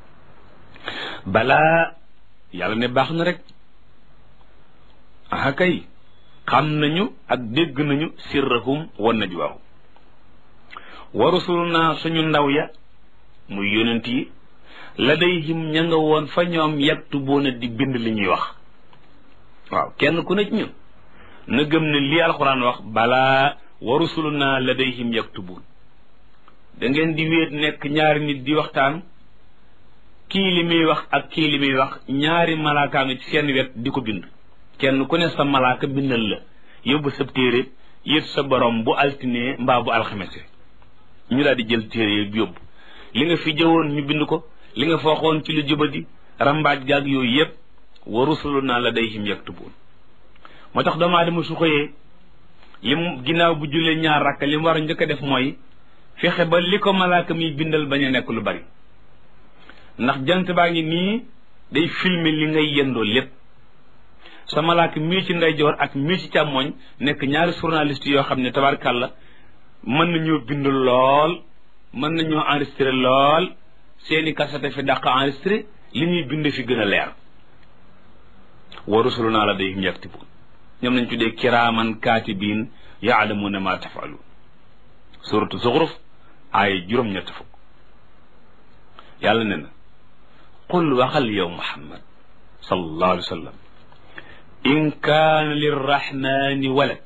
balaa yàlla ne baax na rek aha kay xam nañu ak dégg nañu sirrahum wa najwaahum wa rusuluna suñu ndaw ya muy yonent yi ladayhim ña nga woon fa ñoom yaktubuuna di bind li ñuy wax waaw kenn ku ne ci ñun na gëm ne lii alxuraan wax balaa wa rusuluna ladayhim yaktubuun da ngeen di wéet nekk ñaari nit di waxtaan kii li muy wax ak kii li muy wax ñaari malaaka nga ci seen wet di ko bind kenn ku ne sa malaaka bindal la yóbbu sa téere yët sa borom bu altine mbaa bu alxamese ñu daal di jël téere yi yóbbu li nga fi jëwoon ñu bind ko li nga fooxoon ci lu jubadi rambaaj gaag yooyu yëpp wa rusuluna ladayhim yaktubuun moo tax doomu aadama su xëyee lim ginnaaw bu jullee ñaar rakka li mu war a njëkk a def mooy fexe ba li ko malaaka mi bindal bañ a nekk lu bari ndax jant baa ngi nii day filmer li ngay yendoo lépp sa malaaka mii ci ndeyjoor ak mii ci càmmoñ nekk ñaari journaliste yoo xam ne tabarkàlla mën nañoo bind lool mën nañoo enregistré lool seeni kasete fi dàq enregistré li ñuy bind fi gën a leer wa rusuluna ladayhim yaktubun ñoom lañ tuddee kiraaman kaatibiin yaalamuuna ma tafaluun suratu zuxruf aaya juróom-ñett fukk yàlla ne na qul waxal yow muhammad sallallahu alayhi wa sallam in kaana lirrahmani walad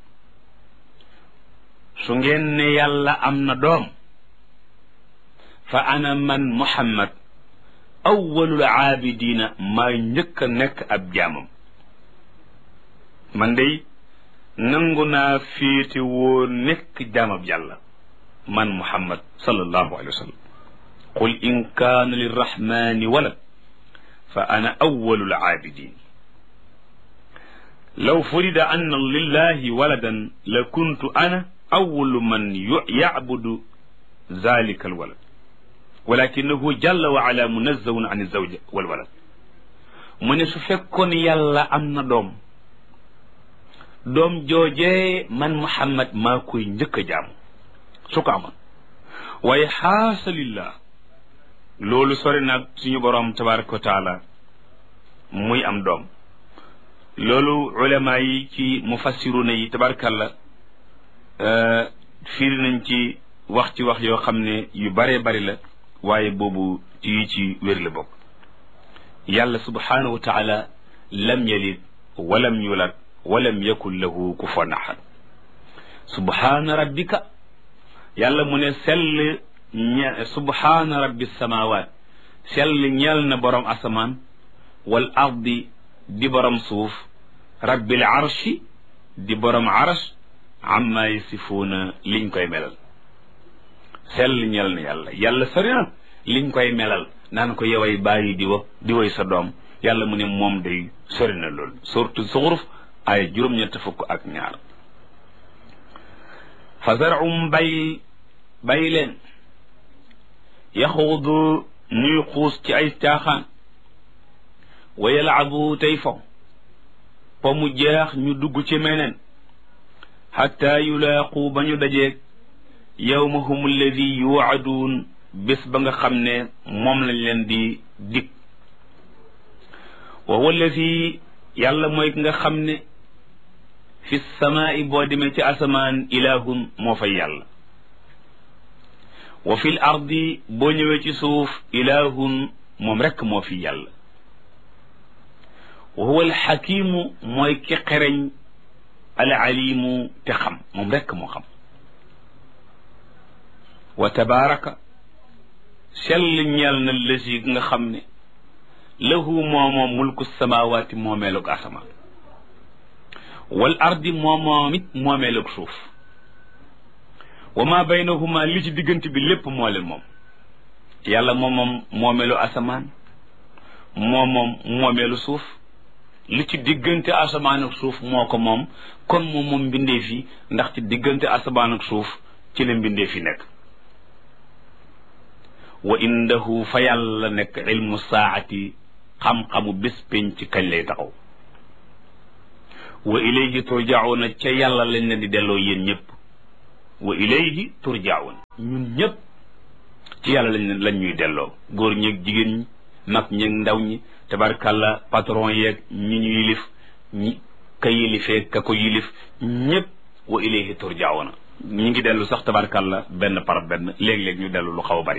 su ngeen ne yàlla am na doom fa ana man muhammad awwalul aabidina maa njëkk a nekk ab jaamam man day nangu naa féete woo nekk jaamab yàlla man muhammad sallallahu alayhi wa sallam qul in kaana lirrahmani walad fa ana awwalul aabidin law furida anna lillahi waladan la kuntu ana awwalu man yacbudu zalika alwalad walakinahu jalla wa ala munazzahun an alzawja walwalad mu ne su fekkoon yàlla am na doom doom joojee man muhammad maa koy njëkk a jaamu su ko amoon waaye xaasa lillah loolu sori nag suñu boroom tabaraka wa taala muy am doom loolu ulama yi ci mufassiruna yi tabarakalla fiiri nañ ci wax ci wax yoo xam ne yu baree bari la waaye boobu ci yi ci wér la bokk yàlla subhanahu wa taala lam yalid walam yulad walam yakun lahu kufuwan ahad subhana rabbika yàlla mu ne sell ñe subhana rabbi samawat sell ñeel na borom asamaan wal ardi di borom suuf rabbil arshi di borom arsh amma yasifuuna liñ koy melal sell ñeel na yàlla yàlla sori na liñ koy melal naan ko yoway bàyyi di wa di woy sa doom yàlla mu ne moom day sori na lool surtout zuxruf ay juróom-ñett fukk ak ñaar fa zarum bay bay leen yaxuudu ñuy xuus ci ay caaxaan wa yalaabu tey fo po mu jeex ñu dugg ci meneen xatta yulaaqu ba ñu dajeeg yawmahum alladi yuwaaduun bés ba nga xam ne moom lañ leen di dig wa huwa alladi yàlla mooy ki nga xam ne fi samaai boo demee ci asamaan ilahun moo fay yàlla wa fil ardi boo ñëwee ci suuf ilahun moom rekk moo fi yàlla wa huwa alxakimu mooy ki xereñ al alimu te xam moom rekk moo xam wa tabaraka sell ñeel na lësi nga xam ne lahu moomoom mulku samawaati moomeelug asamaan wal ardi moomoom it moomeelug suuf wa ma baynahuma li ci diggante bi lépp moo leen moom yàlla moomoom moomeelu asamaan moomoom moomeelu suuf li ci diggante asamaan ak suuf moo ko moom kon moom moom mbindee fi ndax ci diggante asamaan ak suuf ci la mbindee fi nekk wa indahu fa yàlla nekk ilmu saati xam-xamu bés pénc ci kañ lay taxaw wa ilayhi turjauna ca yàlla lañ leen di delloo yéen ñëpp wa ilayhi turjaun ñun ñëpp ci yàlla lañ lañ ñuy delloo góor ñeeg jigéen ñi mag ñeeg ndaw ñi tabarkàlla patron yeeg ñi ñu yilif ñi ka yilifee ka ko yilif ñëpp wa ilayhi turjauna ñi ngi dellu sax tabarkàlla benn par benn léeg-léeg ñu dellu lu xaw a bari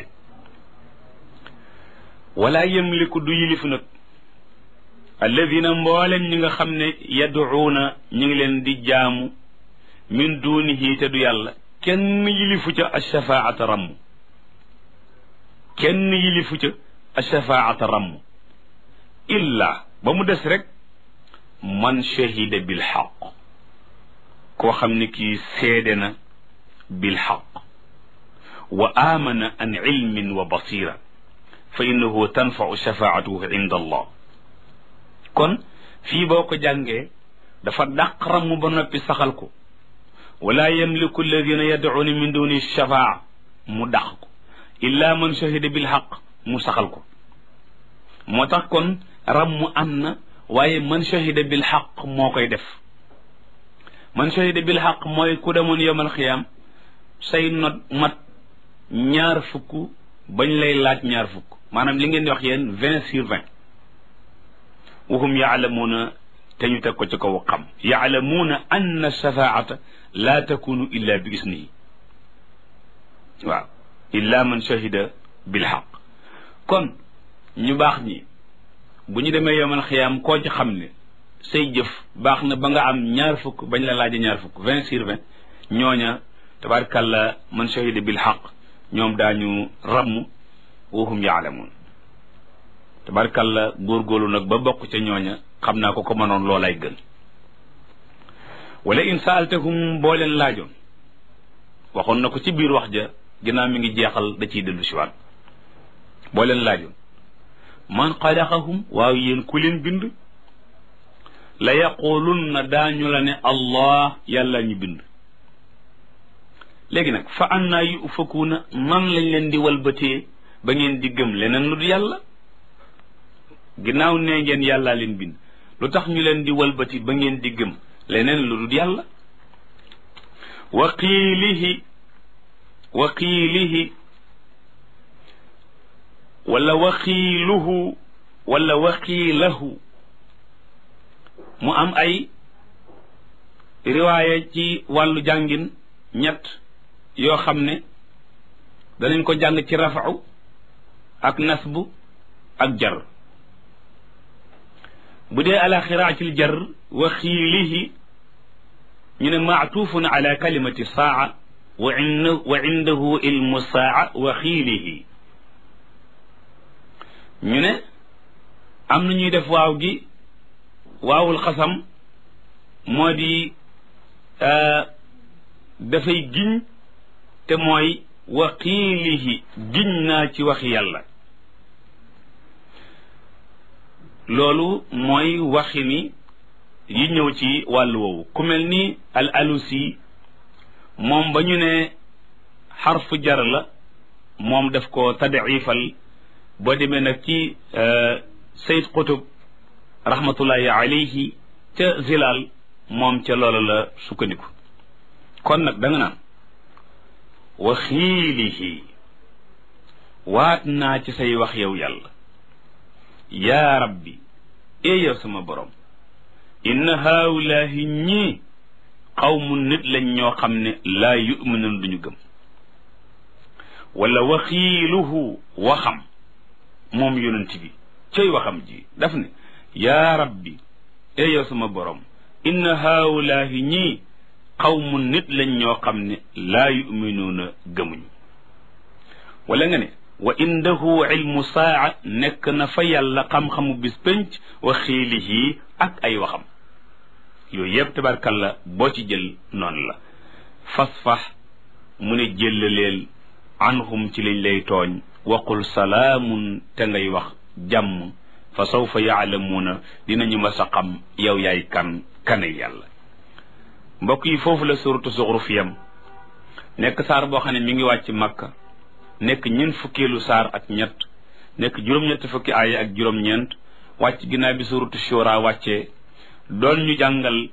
wala yamliku du yilif nag alladina mboolem ñi nga xam ne yaduuna ñi ngi leen di jaamu min dunihi te du yàlla kenn yilifu ca ashafaata ramm kenn yilifu ca ashafaata ramm illa ba mu des rek man shahida bil xaq koo xam ne kii seede na bil xaq wa amana an ilmin wa basira fa innahu tanfau shafaatuhu inda allah kon fii boo ko jàngee dafa dàq ramm ba noppi saxal ko wala yamliku alladina yadcuuna min duni shafaa mu dàq ko illa man shahida bil xaq mu saxal ko moo tax kon ramm am na waaye man shahida bil xaq moo koy def man shahida bil xaq mooy ku demoon yowmal xiyaam say not mat ñaar fukk bañ lay laaj ñaar fukk maanaam li ngeen di wax yéen vingt sur vingt wahum yaalamuuna te ñu teg ko ci kaw xam yaalamuuna anna shafaata laa takunu illa bi isnihi waaw illa man shahida bil xaq kon ñu baax ñi bu ñu demee yomal xiyaam koo ci xam ne say jëf baax na ba nga am ñaar fukk bañ la laaje ñaar fukk vingt sur vingt ñooña tabarakàllah man shahida bil xaq ñoom daañu ramm wahum yaalamuun tabarakàllah góorgóorlu nag ba bokk ca ñooña xam naa ko ko mënoon loolay gën wala in saaltahum boo leen laajoon waxoon na ko ci biir wax ja ginnaaw mi ngi jeexal da ciy dellu siwaat boo leen laajoon man xalaqahum waaw yéen ku leen bind la yaqulunna daañu la ne allah yàlla ñu bind léegi nag fa annaa yu ufakuuna nan lañ leen di walbatee ba ngeen di gëm leneen lu du yàlla ginnaaw nee ngeen yàllaa leen bind lu tax ñu leen di walbati ba ngeen di gëm leneen lu dul yàlla wa qiilihi wa qiilihi wala wa qiiluhu wala wa qiilahu mu am ay riwaaya ci wàllu jàngin ñett yoo xam ne danañ ko jàng ci rafau ak nasbu ak jar bu dee ala xiraatil jar wa xiilihi ñu ne maatuufun ala kalimati saa wa in wa indahu ilmu saa wa xiilihi ñu ne am na ñuy def waaw gi waawul xasam moo di dafay giñ te mooy wa xiilihi giñ naa ci waxi yàlla loolu mooy waxi ni yi ñëw ci wàllu woowu ku mel ni al alusi moom ba ñu ne xarfu jar la moom daf ko tadifal boo demee nag ci sayid qutub rahmatullahi alayhi ca zilal moom ca loola la sukkandiku kon nag da nga naan wa xiilihi waat naa ci say wax yow yàlla yaa rabbi ee yow sama borom inna haawulaahi ñii xawmu nit lañ ñoo xam ne laa yuminuun duñu gëm wala waxiiluhu waxam moom yonent bi cay waxam ji daf ne yaa rabbi ee yow sama borom inna haawulaahi ñii xawmu nit lañ ñoo xam ne laa yuminuuna gëmuñu wala nga ne wa indahu ilmu saa nekk na fa yàlla xam-xamu bis pénc wa xiilihi ak ay waxam yooyu yëpp tabarkalla boo ci jël noonu la fasfax mu ne jëllaleel anhum ci lañ lay tooñ waqul salaamun te ngay wax jàmm fa sawfa yaalamuuna dinañu ma sa xam yow yaay kan kanay yàlla mbokk yi foofu la suratu zuxruf yam nekk saar boo xam ne mi ngi wàcc makka nekk ñeent fukkeelu saar ak ñett nekk juróom-ñett fukki aaya ak juróom-ñeent wàcc ginnaaw bi suratu shura wàccee doon ñu jàngal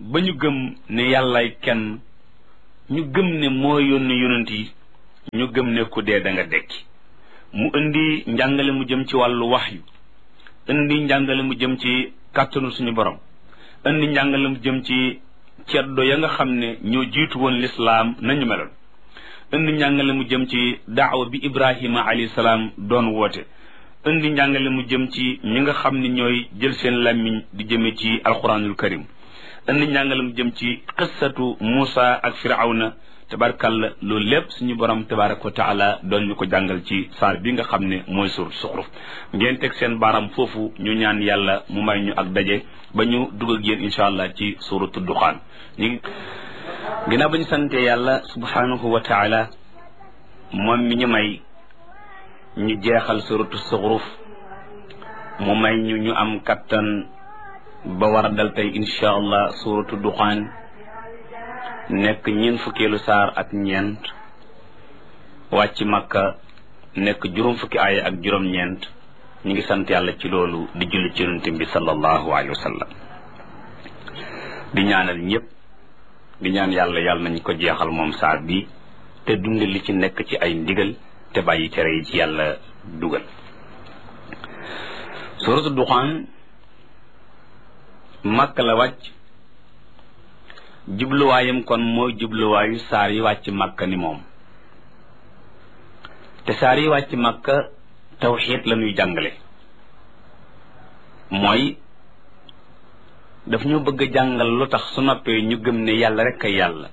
ba ñu gëm ne yàllaay kenn ñu gëm ne moo yónni yonent yi ñu gëm ne ku dee da nga dekki mu indi njàngale mu jëm ci wàllu waxyu indi njàngale mu jëm ci kàttanu suñu borom indi njàngale mu jëm ci ceddo ya nga xam ne ñoo jiitu woon lislaam nañu meloon indi njàngale mu jëm ci daawa bi ibrahima alayhi salaam doon woote indi njàngale mu jëm ci ñi nga xam ne ñooy jël seen làmmiñ di jëme ci alquranul karim indi njàngale mu jëm ci qissatu Muusa ak firawna tabarkalla loolu lépp suñu borom tabaraka wa taala doon ñu ko jàngal ci saar bi nga xam ne mooy sur suxruf ngeen teg seen baaram foofu ñu ñaan yàlla mu may ñu ak daje ba ñu dugg ak yéen incha allah ci suratu duxaan ñu ginnaaw ba ñu sante yàlla subhanahu wa taala moom mi ñu may ñu jeexal suratu suxruf mu may ñu ñu am kattan ba war a dal tey incha allah suratu duxaan nekk ñeent fukkeelu saar ak ñeent wàcc makka nekk juróom fukki aaya ak juróom-ñeent ñu ngi sant yàlla ci loolu di julli ci yonent bi sallallahu alayhi wa sallam di ñaanal ñëpp di ñaan yàlla yàlla nañ ko jeexal moom saar bi te dunde li ci nekk ci ay ndigal te bàyyi tere yi ci yàlla dugal suratu duxaan makka la wàcc jubluwaayam kon mooy jubluwaayu saar yi wàcc makka ni moom te saar yi wàcc makka tawxiid la ñuy jàngale mooy daf ñu bëgg a jàngal lu tax su noppee ñu gëm ne yàlla rek ay yàlla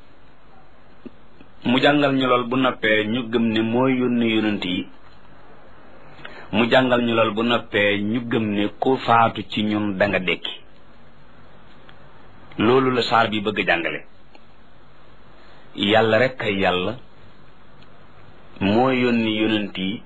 mu jàngal ñu lool bu noppee ñu gëm ne mooy yónni yonent yi mu jàngal ñu lool bu noppee ñu gëm ne ku faatu ci ñun da nga dekki loolu la saar bi bëgg a jàngale yàlla rek ay yàlla moo yónni yonent yi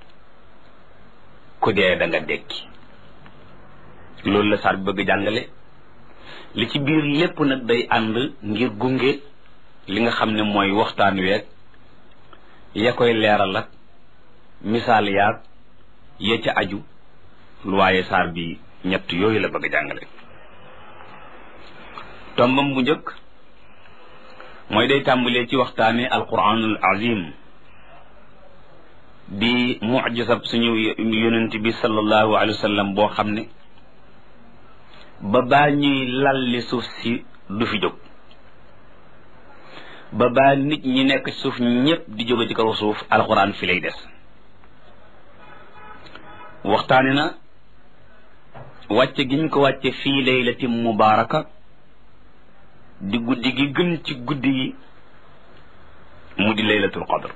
ku dee da nga dekki loolu la saar bi bëgg a jàngale li ci biir lépp nag day ànd ngir gunge li nga xam ne mooy waxtaan weeg ya koy leeral ak misaal yaag ya ca aju lu waaye saar bi ñett yooyu la bëgg a jàngale tombam bu njëkk mooy day tàmbalee ci waxtaane alquranul azim di mujisab suñu yonent bi sallallahu alayhi wa sallam boo xam ne ba baa ñuy lalli suuf si du fi jóg ba baa nit ñi nekk ci suuf ñépp di jóge ci kaw suuf alquran fi lay des waxtaane na wàcce giñ ko wàcce fii laylatin mubaaraka di guddi gi gën ci guddi yi mu di laylatul qadr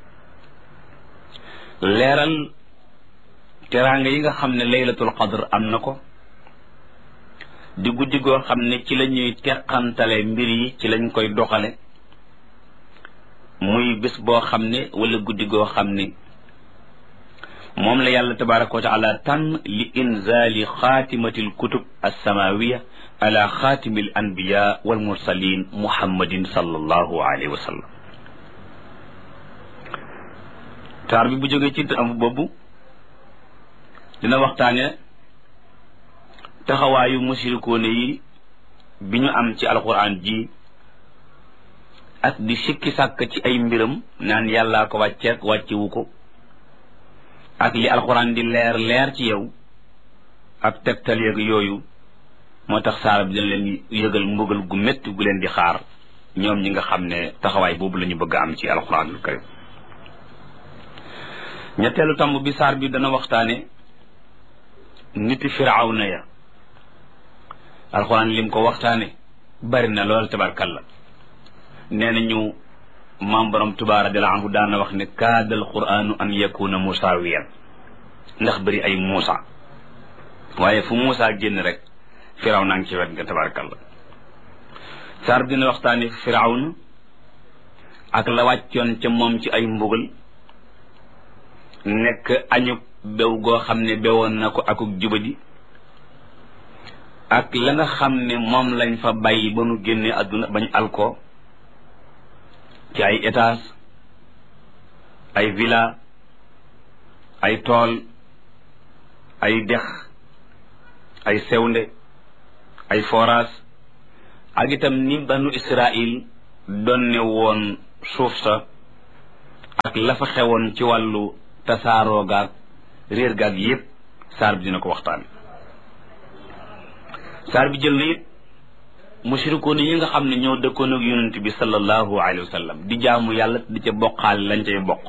leeral teraanga yi nga xam ne laylatul qadr am na ko di guddi goo xam ne ci la ñuy teqantale mbir yi ci lañ koy doxale muy bés boo xam ne wala guddi goo xam ne moom la yàlla tabaraka wa taala tànn li inzali xaatimati alkutub alsamawiya ala xaatimi al anbiya wal mursalin muhammadin sallallahu alayhi wa sallam taar bi bu jógee ci am boobu dina waxtaane taxawaayu musirikoone yi bi ñu am ci alquran ji ak di sikki sàkk ci ay mbiram naan yàllaa ko wàcceek wàccewu ko ak li alquran di leer leer ci yow ak tegtal yeeg yooyu moo tax saara bi dina leen yëgal mbugal gu métti gu leen di xaar ñoom ñi nga xam ne taxawaay boobu la ñu bëgg am ci alquranul karim ñetteelu tomb bi saar bi dana waxtaane niti firawna ya alquran lim ko waxtaane bari na lool tabarkalla nee nañu maam borom tuba radiallahu anhu daana wax ne kaada alquranu an yakuna musaawiyan ndax bëri ay muusa waaye fu muusa génn rek firaw naa ngi ci wet nga tabarakallah saar dina waxtaani firawna ak la wàccoon ca moom ci ay mbugal nekk añub bew goo xam ne bewoon na ko akuk jubadi ak la nga xam ne moom lañ fa bàyyi ba nu génne àdduna bañ alko ci ay étage ay villa ay tool ay dex ay sewnde ay forage ak itam ni banu israil donne woon suuf sa ak la fa xewoon ci wàllu tasaaroo gaag réer gaag yépp saar bi dina ko waxtaan saar bi jël na it mushrikoon yi nga xam ne ñoo dëkkoon ak yonent bi sallallahu alayhi wa sallam di jaamu yàlla di ca bokkaal lañ cay bokk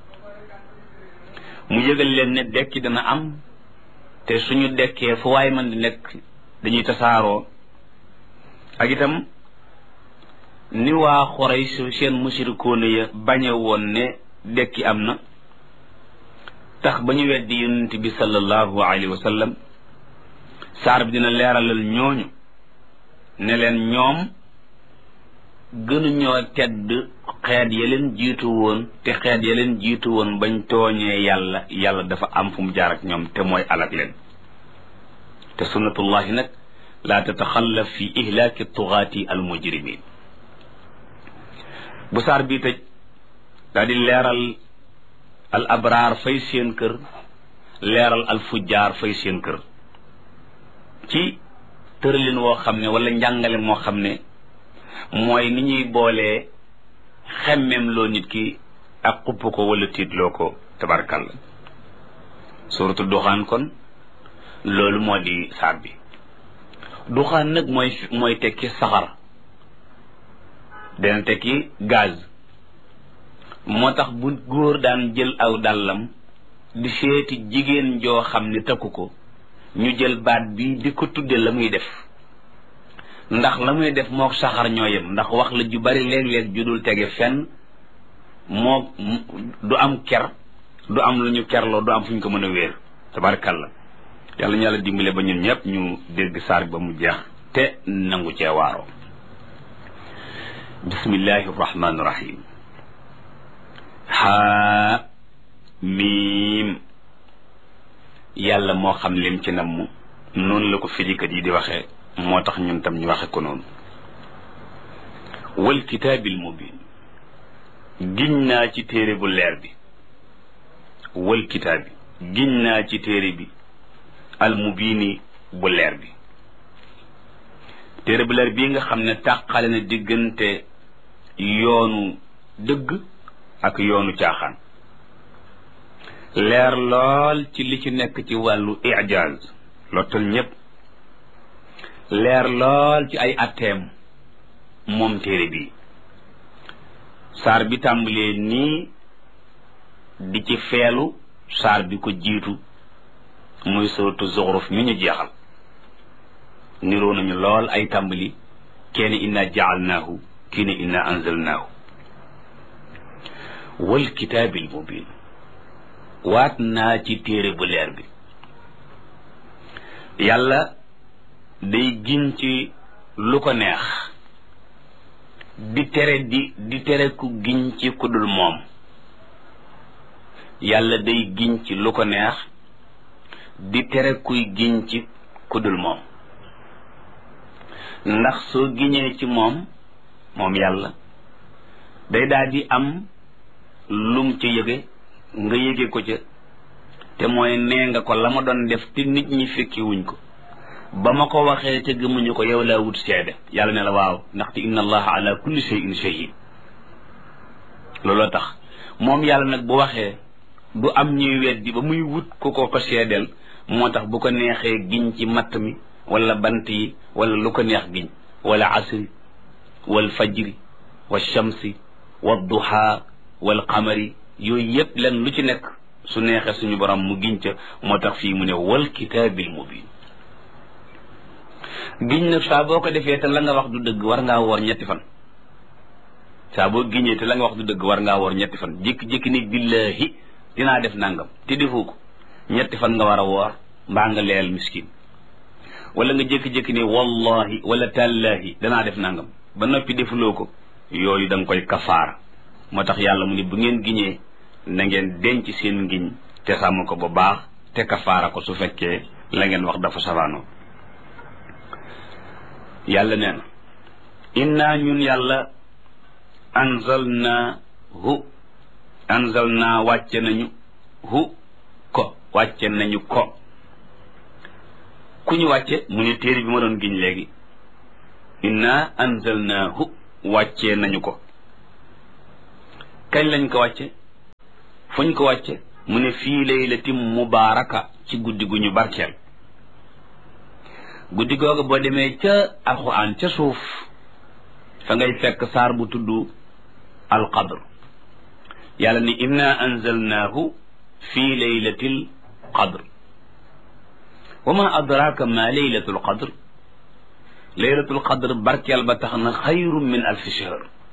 mu yëgal leen ne dekki dana am te suñu dekkee fu waay man di nekk dañuy tasaaroo ak itam ni waa Xuraysh seen mushrikoon ya bañe woon ne dekki am na tax ba ñu weddi yonent bi sallallahu alayhi wa sallam saar bi dina leeralal ñooñu ne leen ñoom gënuñoo tedd xeet ya leen jiitu woon te xeet ya leen jiitu woon bañ tooñee yàlla yàlla dafa am fu mu jaar ak ñoom te mooy alak leen te sunnatullahi nag laa tataxallaf fi ihlaaki tugaati al mujrimin bu saar bii tëj daa di leeral al abraar fay seen kër leeral al fujjaar fay seen kër ci tëralin woo xam ne wala njàngale moo xam ne mooy ni ñuy boolee xemmem loo nit ki ak xupp ko wala tiitloo ko tabarkalla suratu duxaan kon loolu moo di saar bi duxaan nag mooy mooy tekki saxar dana tekki gaz moo tax bu góor daan jël aw dàllam di seeti jigéen joo xam ne takku ko ñu jël baat bi di ko tudde la muy def ndax la muy def mook saxar ñoo yem ndax wax la ju bari léeg-léeg ju dul tege fenn moo du am ker du am lu ñu kerloo du am fu ñu ko mën a wéer tabarkalla yàlla ñu yàlla dimbale ba ñun ñëpp ñu dégg saar ba mu jeex te nangu cee waaroo bismillahi rahmaani rahim haa miim yàlla moo xam lim ci namm noonu la ko firikat yi di waxee moo tax ñun tam ñu waxe ko noonu wal kitaabil mubin giñ naa ci téere bu leer bi wal kitaabi giñ naa ci téere bi al mubini bu leer bi téere bu leer bii nga xam ne tàqale na diggante yoonu dëgg ak yoonu caaxaan leer lool ci li ci nekk ci wàllu ijaaz lottal ñépp leer lool ci ay atteem moom téere bi saar bi tàmbalee nii di ci feelu saar bi ko jiitu muy sootu zuxruf mi ñu jeexal niroo nañu lool ay tàmbali kenn inna jaalnaahu kii ne inna anzalnaahu wal kitaabil mubin waat naa ci téere bu leer bi yàlla day giñ ci lu ko neex di tere di di tere ku giñ ci ku dul moom yàlla day giñ ci lu ko neex di tere kuy giñ ci ku dul moom ndax soo giñee ci moom moom yàlla day daal di am lum ci yëge nga yëge ko ca te mooy nee nga ko la ma doon def te nit ñi fekki wuñ ko ba ma ko waxee te gëmuñu ko yow laa wut seede yàlla ne la waaw ndaxte inna allaha ala kulli shay'in shahid looloo tax moom yàlla nag bu waxee du am ñuy weddi ba muy wut ku ko ko seedeel moo tax bu ko neexee giñ ci matt mi wala bant yi wala lu ko neex giñ wala asri wal fajri wa shamsi wa duha wal qamari yooyu yépp len lu ci nekk su neexee suñu borom mu giñ ca moo tax fii mu ne wal kitaabil mubin giñ nag saa boo ko defee te la nga wax du dëgg war ngaa woor ñetti fan saa boo giñee te la nga wax du dëgg war ngaa woor ñetti fan jékki-jékki ni billahi dinaa def nangam te defoo ko ñetti fan nga war a woor mbaa nga leel miskin wala nga jékki-jékki ni wallahi wala tallahi danaa def nangam ba noppi defuloo ko yooyu da nga koy kafaara moo tax yàlla mu ne bu ngeen giñee na ngeen denc seen ngiñ te sàmm ko bu baax te kafaara ko su fekkee la ngeen wax dafa safaanoo yàlla nee na inna ñun yàlla anzalna hu anzalna wàcce nañu hu ko wàcce nañu ko ku ñu wàcce mu ne téere bi ma doon giñ léegi inna anzalnaahu wàccee nañu ko kañ lañ ko wàcce fuñ ko wàcce mu ne fii laylatin mubaaraka ci guddi gu ñu barkeel guddi googu boo demee ca alquran ca suuf fa ngay fekk saar bu tudd alqadr yàlla ni inna anzalnaahu fii laylatil qadr wa ma adraka ma laylatul qadr laylatul qadr barkeel ba tax na xayru min alfi shahr